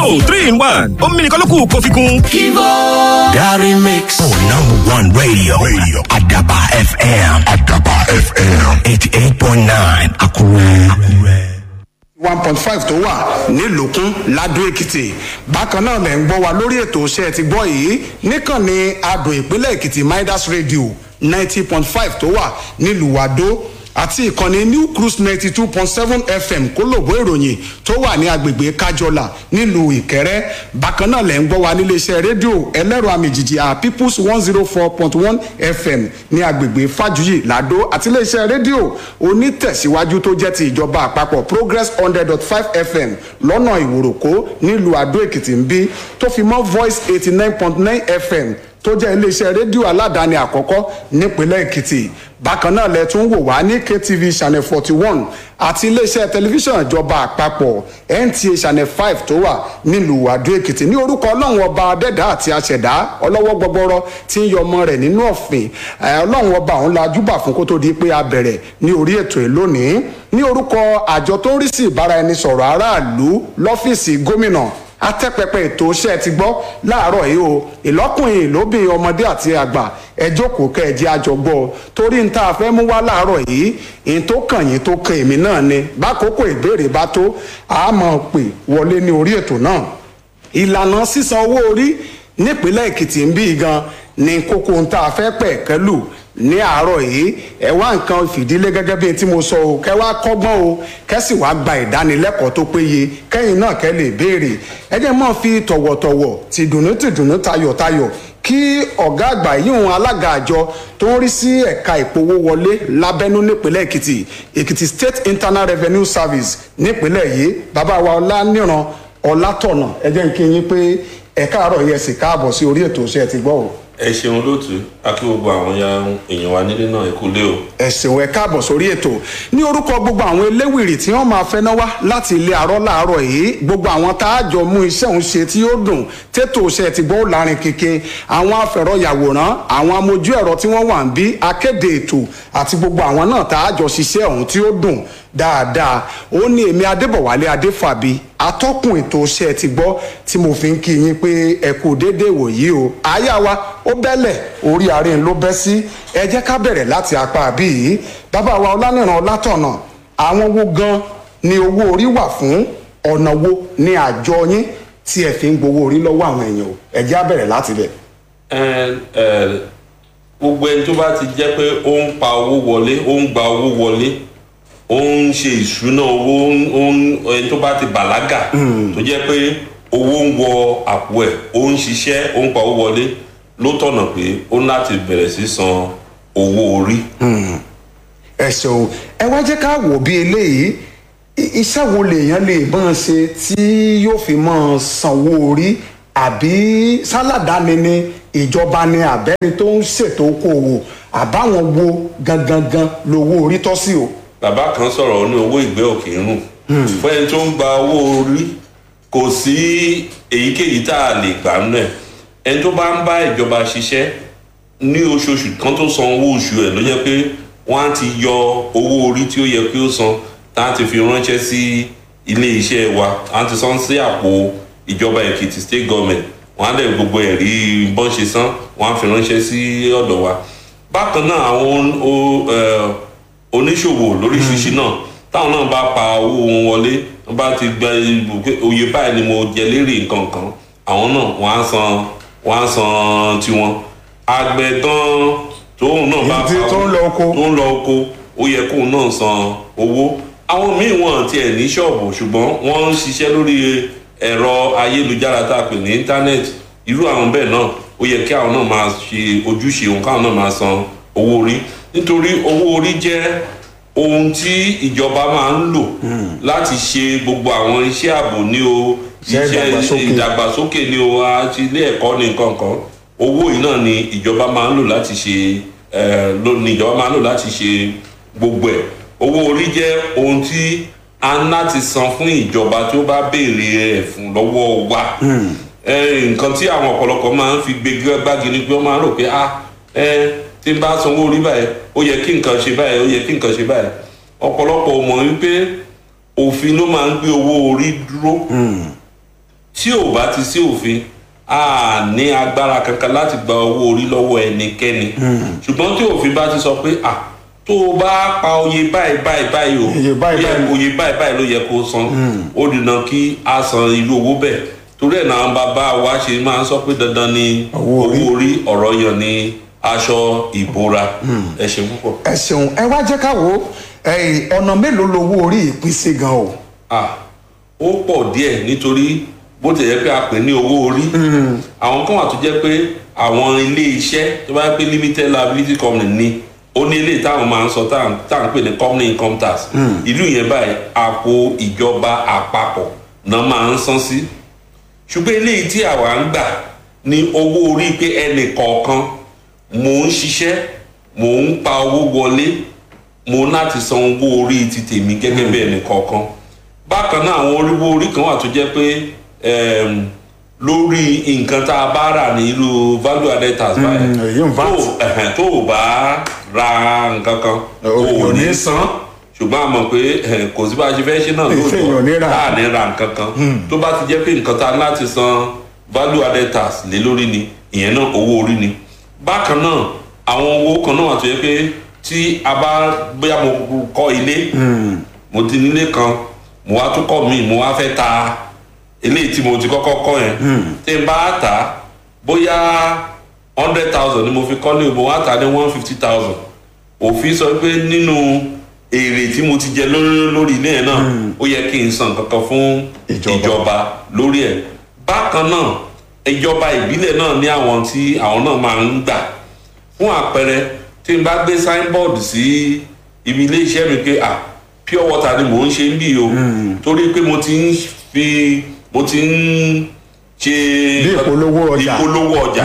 Kivo three in one omi nìkan ló kù kó fi kún. Kivo Gary Mix. Oh, number one radio. Radio. Adaba FM. Adaba FM. 88.9 Akure. Akure. one point five tó wà nílùkún ládó èkìtì bákan náà lẹ̀ ń gbọ́ wa lórí ètò iṣẹ́ ti gbọ́ yìí níkànnì adùn ìpínlẹ̀ èkìtì midas radio ninety point five tó wà nílùú wàdó àti ìkànnì new cruise ninety two point seven fm kólòbó ìròyìn tó wà ní agbègbè kájọlà nílùú ìkẹrẹ bákan náà lẹ̀ ń gbọ́ wa níléeṣẹ́ rédíò ẹlẹ́rọ àmìjìjì à peoples one zero four point one fm ní agbègbè fájuyì làdó àti iléeṣẹ́ rédíò onítẹ̀síwájú tó jẹ́ ti ìjọba àpapọ̀ progress hundred dot five fm lọ́nà ìwòròkó nílùú àdó èkìtì ń bí tó fi mọ́ voice eighty nine point nine fm tó jẹ́ iléeṣẹ́ rédíò aládàáni àkọ́kọ́ nípínlẹ̀ èkìtì bákan náà lẹ tún wò wá ní ktv channel forty one àti iléeṣẹ́ tẹlifíṣàn ìjọba àpapọ̀ nta channel five tó wà nílùú àdó èkìtì ní orúkọ ọlọ́run ọba adẹ́dá àti àṣẹ̀dá ọlọ́wọ́ gbọgbọrọ tí ń yọ ọmọ rẹ̀ nínú ọ̀fìn ọlọ́run ọba òun la júbà fún kó tó di pé a bẹ̀rẹ̀ ní orí ètò yìí lónìí ní orúkọ àjọ tó ń rí sí ìbáraẹnisọ̀rọ̀ aráàlú lọ́fíìsì gómìnà atẹ́pẹpẹ ètò iṣẹ́ ti gbọ́ láàárọ̀ yìí o ìlọ́kùnrin ìlóbìn ọmọdé àti àgbà ẹ jókòó kẹjẹ àjọgbọ́ torí n tá a fẹ́ mú wá láàárọ̀ yìí n tó kàn yín tó kan èmi náà ni bákòókò ìbéèrè bá tó a máa pè wọlé ní orí ètò náà ìlànà sísan owó orí nípínlẹ̀ èkìtì ń bí gan ni kókó n tá a fẹ́ pẹ̀ kẹ́lù ní àárọ̀ yìí ẹ wá nǹkan fìdílé gẹ́gẹ́ bí tí mo sọ o kẹ wá kọ́gbọ́n o kẹ sì wá gba ìdánilẹ́kọ̀ọ́ tó péye kẹ́yìn náà kẹ́ lè béèrè ẹ jẹ́ mọ́ fi tọ̀wọ̀tọ̀wọ̀ tìdùnnú tìdùnnú tayọ̀tayọ̀ kí ọ̀gá àgbà yíhun alága àjọ tó ń rí sí ẹ̀ka ìpowó wọlé lábẹ́nú nípínlẹ̀ èkìtì èkìtì state internal revenue service nípínlẹ̀ yìí bàbá wa ọláníran ọlátọ̀nà ẹ jẹ́ kí n yín pé ẹ̀ka àárọ̀ yẹn sì káàbọ̀ sí orí ètò iṣẹ́ ti gbọ́ o ẹ ṣeun lóòtú akí gbogbo àwọn ya èèyàn wa nílé náà ẹ kú lé o. ẹ ṣeun ẹ káàbọ̀ sórí ètò ní orúkọ gbogbo àwọn eléwìrì tí wọ́n máa fẹ́ náà wá láti ilé àárọ̀ láàárọ̀ yìí gbogbo àwọn tá a jọ mú iṣẹ́ òun ṣe tí ó dùn tètò iṣẹ́ ti gbọ́ lárin kéke àwọn afẹ̀rọ̀yàwòrán àwọn amójú ẹ̀rọ tí wọ́n wà ń bí akéde ètò àti gbogbo àwọn náà tá a jọ ṣiṣẹ́ òun tí ó dùn dáadáa ó ní èmi adébọ̀wálé adéfàbí atọ́kùn ètò iṣẹ́ ti gbọ́ tí mo fi ń kí yín pé ẹ kú déédéé wòyí o àyà wa ó bẹ́lẹ̀ orí àárín ló bẹ́ sí ẹ jẹ́ ká bẹ̀rẹ̀ láti apá bí yìí bàbá wa ọlánìràn ọlátọ̀nà àwọn wo gan ni owó orí wà fún ọ̀nà wo ni àjọ yín tí ẹ fi ń gbowó orí lọ́wọ́ àwọn èèyàn o ẹ jẹ́ á bẹ̀rẹ̀ láti bẹ̀. ẹ ẹ gbogbo ẹni tó bá ti jẹ́ pé ó ń pa owó wọlé ó ń gba owó wọlé ó ń ṣe ìṣúná owó ẹni tó bá ti bàlágà tó jẹ́ pé owó ń wọ àpò ẹ̀ ó ń ṣiṣẹ́ ó ń pa owó wọlé ló tọ̀nà pé ó ní láti bẹ̀rẹ̀ sí san owó orí. ẹ ṣeun ẹ wá jẹ́ ká wò bí eléyìí iṣẹ́ wo lèèyàn lè máa ṣe tí yóò fi máa sanwó orí àbí sálàdáni ni ìjọba ni àbẹ́ni tó ń ṣètò okòwò àbáwọn wo gangan gan lowó orí tọ́ sí o bàbá kan sọ̀rọ̀ ó ní owó ìgbẹ́ òkè ń rùn fún ẹni tó ń gba owó orí kò sí èyíkéyìí tá a lè gbà nù ẹ̀ ẹni tó bá ń bá ìjọba ṣiṣẹ́ ní oṣooṣù kan tó san owó oṣù ẹ̀ ló jẹ́ pé wọ́n á ti yọ owó orí tí ó yẹ kí ó san tá a ti fi ránṣẹ́ sí ilé iṣẹ́ wa á ti san sí àpò ìjọba èkìtì state government wọ́n á lẹ̀ gbogbo ẹ̀rí bọ́n ṣe san wọ́n á fi ránṣẹ́ sí ọ̀dọ̀ wa bákan náà àwọn oníṣòwò lóríṣiríṣi náà táwọn náà bá pa owó wọn wọlé wọn bá ti gba oyè báyìí ni mo jẹ lérè nǹkan kan àwọn náà wọn á san wọn á san tiwọn àgbẹ̀ gan tóun náà bá pa tó ń lọ oko tó ń lọ oko ó yẹ kóun náà san owó àwọn míì wọn tiẹ̀ ní ṣọ́ọ̀bù ṣùgbọ́n wọ́n ń ṣiṣẹ́ lórí ẹ̀rọ ayélujára tá a pè ní íńtánẹ́ẹ̀tì irú àwọn bẹ́ẹ̀ náà ó yẹ kí àwọn náà máa ṣe ojúṣe òun káwọn náà máa san owó orí nítorí owó orí jẹ́ ohun tí ìjọba máa ń lò láti ṣe gbogbo àwọn iṣẹ́ ààbò ní o iṣẹ́ ìdàgbàsókè ní o àti ilé ẹ̀kọ́ ní nǹkan kan owó yìí náà ni ìjọba máa ń lò láti ṣe ni ìjọba máa ń lò láti ṣe gbogbo ẹ̀ owó orí jẹ́ ohun tí a ń láti san fún ìjọba tí ó bá béèrè ẹ̀ fún lọ́wọ́ wa nǹkan tí àwọn ọ̀pọ̀lọpọ̀ máa ń fi gbégbé gbági ni pé wọ́n máa ń rò pé ah tí n bá sanwó orí báyìí ó yẹ kí nǹkan ṣe báyìí ó yẹ kí nǹkan ṣe báyìí ọ̀pọ̀lọpọ̀ ò mọ̀ wípé òfin ló máa ń gbé owó orí dúró tí ò bá ti sí òfin a ní agbára kankan láti gba owó orí lọ́wọ́ ẹnikẹ́ni ṣùgbọ́n tí òfin bá ti sọ pé à tó o bá pa oye báyìí báyìí báyìí o Iye báyìí ó yẹ- báyìí. oye báyìí báyìí ló yẹ kó o san ó dìnnà kí a san irú owó bẹ́ẹ̀ torí ẹ̀ náà bàbá wa ṣe máa ń sọ pé dandan ni Owó orí. owó orí ọ̀rọ̀ yàn ní aṣọ ìbora ẹ ṣe púpọ̀. ẹ ṣeun ẹ wá jẹ́ ká wò ó ẹ̀yìn ọ̀nà mélòó lowó orí ìpín sí gan o. ah ó pọ̀ díẹ̀ nítorí bó ti yẹ pé a pè ní owó orí àwọn kan wà tó jẹ́ pé àwọn ilé iṣẹ́ tó bá yẹ pé limited liability company ni ó ní ilé táwọn máa ń sọ tá à ń- tá à ń pè ní company income tax ìlú yẹn báyìí àpò ìjọba àpapọ̀ náà máa ń san sí ṣùgbọ́n eléyìí tí àwa ń gbà ní owó orí pé ẹnì kọ̀ọ̀kan mò ń ṣiṣẹ́ mò ń pa owó wọlé mo láti san owó orí ti tèmi gẹ́gẹ́ bí ẹnì kọ̀ọ̀kan bákan náà àwọn oríwó orí kan wà tó jẹ́ pé em, lórí nǹkan tá a bá rà ní irú value added tax báyìí èyí ń VAT. tó ẹ̀hẹ̀n, tó o bá ra nǹkan kan O- o ò ò ní ní san ṣùgbọ́n a mọ̀ pé eh, kò sí bá a ṣe fẹ́ ṣe náà Èyí ò ní rà. láà ní ra nǹkan kan tó bá ti jẹ́ pé nǹkan tá a láti san value added tax lé lórí ni ìyẹn náà owó orí ni bákan náà àwọn owó kan náà wà tó yẹ pé tí a bá bóyá mo kọ́ ilé mo ti nílé kan mo wá tún kọ́ mi mo wá fẹ́ ta eléyìí tí mo ti kọ́kọ́ kọ́ yẹn tí n bá tà á bóyá hundred thousand ni mo fi kọ́ ní mo wá tà á ní one fifty thousand òfin sọ pé nínú èrè tí mo ti jẹ lórí lórí ilé yẹn náà ó yẹ kí n san kankan fún Ìjọba. ìjọba lórí ẹ̀ bákan náà ìjọba ìbílẹ̀ náà ní àwọn tí àwọn náà máa ń gbà fún àpẹẹrẹ tí n bá gbé signboard sí ibi ilé iṣẹ́ mi pé ah pure water ni mò ń ṣe ń bì o torí pé mo ti ń fi mo ti ń ṣe Bí ìpolówó ọjà. ìpolówó ọjà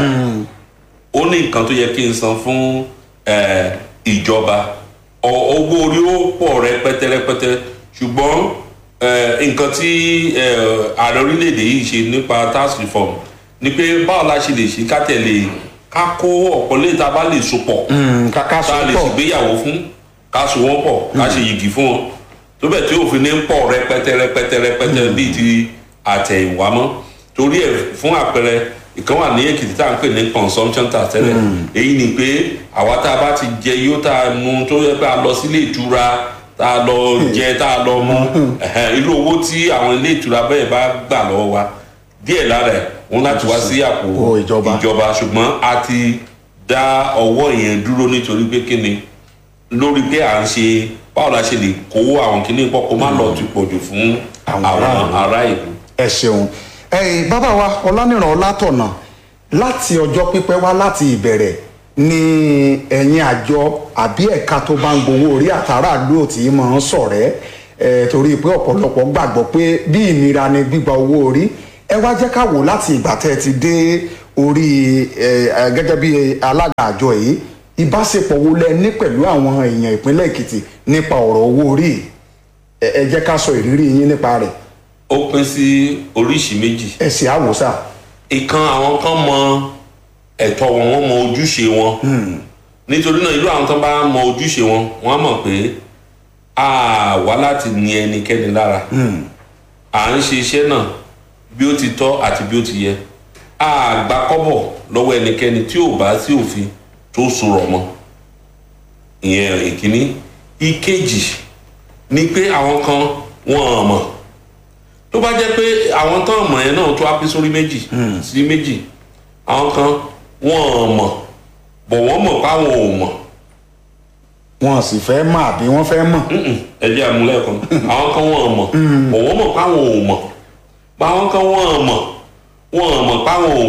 ó ní nǹkan tó yẹ kí n san fún eh, ìjọba Ọ- owó orí ó pọ̀ rẹpẹtẹ rẹpẹtẹ ṣùgbọ́n eh, nǹkan tí eh, ààrẹ orílẹ̀-èdè yìí ṣe nípa tax reform ni pé báwo la ṣe lè ṣe ká tẹ̀lé ká kó ọ̀pọ̀ lè ta bá lè so pọ̀ kàkà tá a lè sọ́pọ̀ ṣègbéyàwó fún ká so wọ́n pọ̀ ká ṣe yìgì fún wọn tó bẹ̀ tí òfin ní ń pọ̀ rẹpẹtẹ rẹpẹtẹ rẹpẹtẹ bíi ti àtẹ̀yìnwá mọ́ torí ẹ̀ fún àpẹẹrẹ ìkan wà ní èkìtì tá à ń pè ní consumption tax tẹ́lẹ̀ èyí ni pé àwa tá a bá ti jẹ yóò tá a mu tó yẹ pé a lọ sílé ìtura tá a lọ jẹ tá a lọ mu ẹ̀hẹ́n, irú owó tí àwọn ilé ìtura bẹ́ẹ̀ bá gbà lọ́wọ́ wa díẹ̀ lára ẹ̀ wọ́n láti wá sí àpò Owó ìjọba. ìjọba ṣùgbọ́n a ti dá ọwọ́ yẹn dúró nítorí pé kí ni lórí pé à ń ṣe báwo la ṣe lè kó àwọn kìíní pọ̀ kó má lọ ti pọ̀jù fún Àwọn àwọn aráàlú. ará ìlú. ẹ ṣeun ẹyìn bàbá wa ọlánìràn ọlátọ̀nà láti ọjọ́ pípẹ́ wá láti ìbẹ̀rẹ̀ ni ẹ̀yin àjọ àbí ẹ̀ka tó bá ń gbowó orí àtàràlú ò tí ì máa ń sọ̀rẹ́ ẹ̀ torí pé ọ̀pọ̀lọpọ̀ gbàgbọ́ pé bí ìnira ni gbígba owó orí ẹ wá jẹ́ ká wò láti ìgbà tẹ́ ẹ ti dé orí ẹ̀ ẹ̀, gẹ́gẹ́ bí alága àjọ yìí ìbáṣepọ̀ wo lẹ ní pẹ̀lú àwọn èèyàn ìpínlẹ̀ èkìtì nípa ọ̀rọ̀ owó orí yìí? ẹ ẹ jẹ́ ká sọ ìrírí yín nípa rẹ̀ ó pín sí oríṣìí méjì ẹ sì àwòsà. ìkan àwọn kan mọ ẹ̀tọ́ wọn wọ́n mọ ojúṣe wọn nítorí náà irú àwọn tó bá mọ ojúṣe wọn wọ́n á mọ̀ pé a wá láti ní ẹnikẹ́ni lára à ń ṣe iṣẹ́ náà bí ó ti tọ́ àti bí ó ti yẹ a gba kọ́bọ̀ lọ́wọ́ ẹnikẹ́ni tí ò bá sí òfin tó sọ̀rọ̀ mọ́ ìyẹn ìkíní ìkejì ni pé àwọn kan wọ́n mọ̀ tó bá jẹ́ pé àwọn tán mọ̀ yẹn náà tó á pín sórí méjì sí méjì àwọn kan wọ́n mọ̀ bọ̀ wọ́n mọ̀ páwọn ò mọ̀ wọn sì fẹ́ mọ̀ àbí wọ́n fẹ́ mọ̀. Mm-mm, ẹ jẹ́ àmúlẹ̀ kan àwọn kan wọ́n mọ̀ bọ̀ wọ́n mọ̀ páwọn ò mọ̀ bọ̀ àwọn kan wọ́n mọ̀ wọ́n mọ̀ páwọn ò